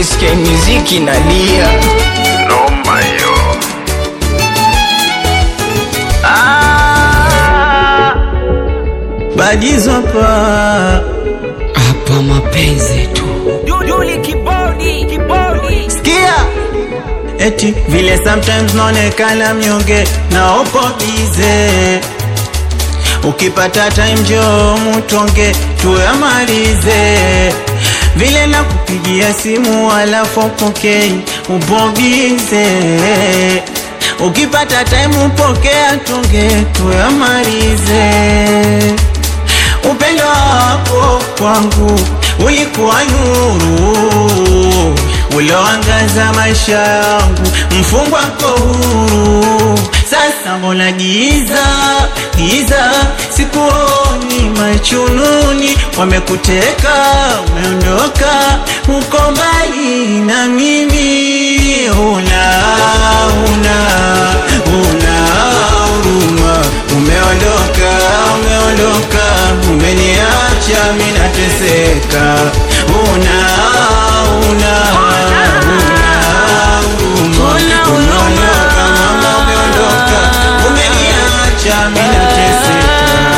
ukisikia muziki nalia noma hiyo Badizwa pa hapa mapenzi tu Duduli kibodi, kibodi. Sikia eti vile sometimes naonekana mnyonge na uko bize ukipata time njoo mutonge tuyamalize vile na kupigia simu alafu upokei ubogize ukipata time upokea tonge tuyamalize upendo wako kwangu ulikuwa nuru ulioangaza maisha yangu, mfungwa ko huru. Sasa mbona giza giza, sikuoni machununi, wamekuteka umeondoka, uko mbali na mimi, una una una huruma, umeondoka umeondoka, umeniacha mimi nateseka, una una una huruma, umeondoka mama, umeondoka, umeniacha mimi nateseka.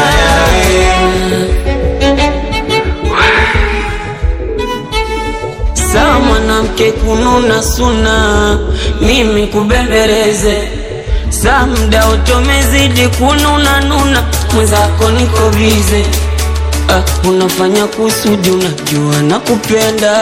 sawa mwanamke kununa suna mimi kubembeleze saa mda utomezidi kununa nuna mwenzako niko bize ah, unafanya kusudi unajua na kupenda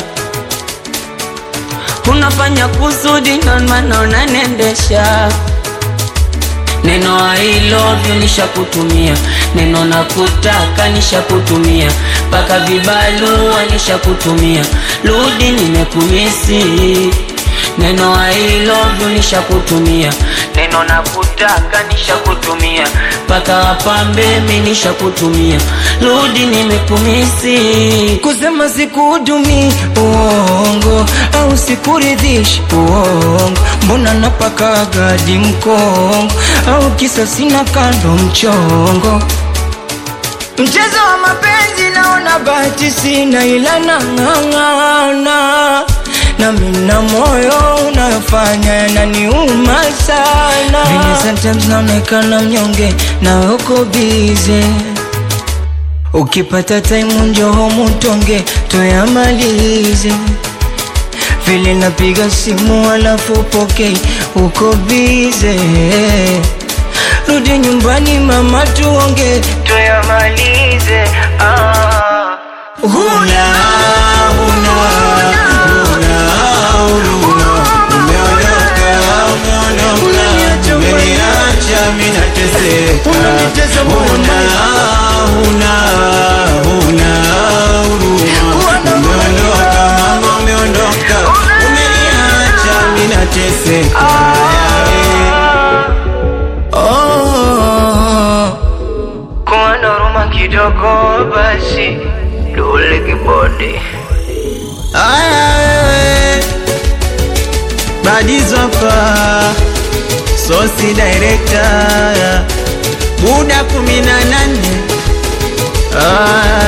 unafanya kusudi ndomana unanendesha neno I love you nishakutumia neno nakutaka nishakutumia mpaka vibalua nishakutumia rudi nimekumisi neno I love you nishakutumia neno nakutaka nishakutumia mpaka wapambe mi nishakutumia rudi nimekumisi kusema sikuhudumi uongo au sikuridhishi uongo mbona napaka gadi mkongo au kisa sina kando mchongo mchezo wa mapenzi naona bahati sina ila nang'ang'ana na mina moyo unayofanya yananiuma sana Vile sometimes naonekana mnyonge na uko bize Ukipata time njoo mutonge tuyamalize. Vile napiga simu alafu pokei, uko bize. Rudi nyumbani mama, tuonge tuyamalize. Ah. Huna, huna, huna huruma. Umeondoka, umeondoka, umeniacha mimi nateseka. Huna, huna, huna huruma. Umeondoka mama, umeondoka, umeniacha mimi nateseka. Oh. kuwa na huruma kidogo basi dule kibodi Aya wewe Badizo hapa Sosi director Buda kumi na nane Aya